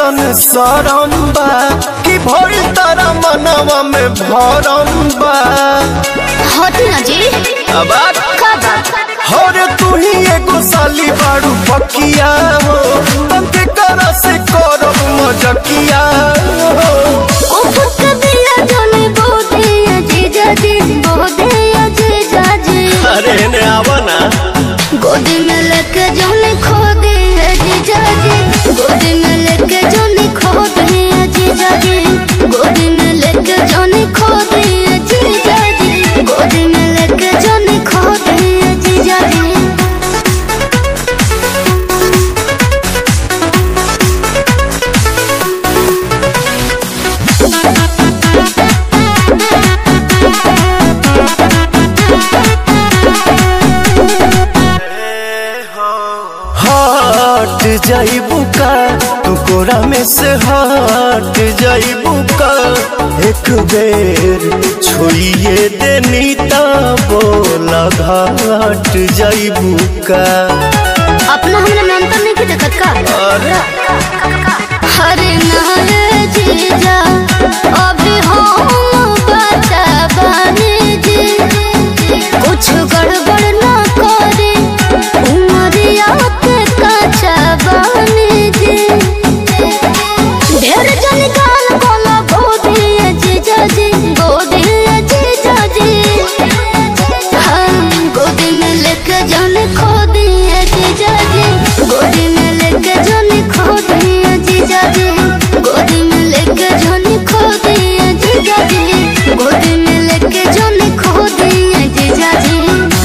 कैसन सरम बा कि भइल तारा मनवा में भरम बा हटी ना जी अब का बात हर तू ही एगो साली बाड़ू पकिया हो तंके करा से करब मजकिया हो उफक दिया जाने बोधे अजीजा जी बोधे अजीजा जी अरे ने आवा ना गोदी में लेके जाने खो दे अजीजा जी गोदी में लेके जाने खो दे अजीजा जी गोदी में लेके जाने खो दे अजीजा जी गोदी में लेके जाने खो दे अजीजा जी हट जाइबू का तू कोरा में से हट जाइबू का एक बेर छोड़िए देनी ता बोला घाट जाइबू का अपना हमरा में अंतर नहीं की दिक्कत का अरे हरे नारे जीजा अभी हम बता बने जी कुछ गड़बड़ ना करे उमरिया के कच्चा बने जी ढेर जन गाल बोला गोदी जीजा जी गोदी जीजा जी हम गोदी में लेके जाने खो दिए जीजा जी गोदी में लेके जाने खो दिए जीजा जी गोदी में लेके जाने खो दिए जीजा जी गोदी में लेके जाने खो दिए जीजा जी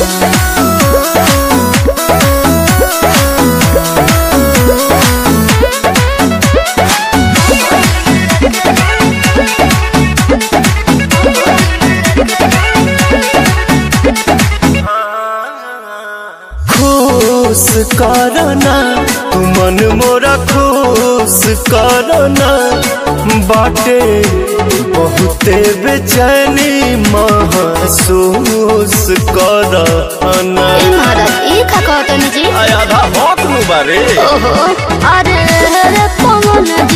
खुश करना तू मन मोरा खुश करना बाटे बहुते बेचैनी महसूस करना ए महाराज ई का कहतनी जी आधा भौक नु बारे ओहो अरे रे पवन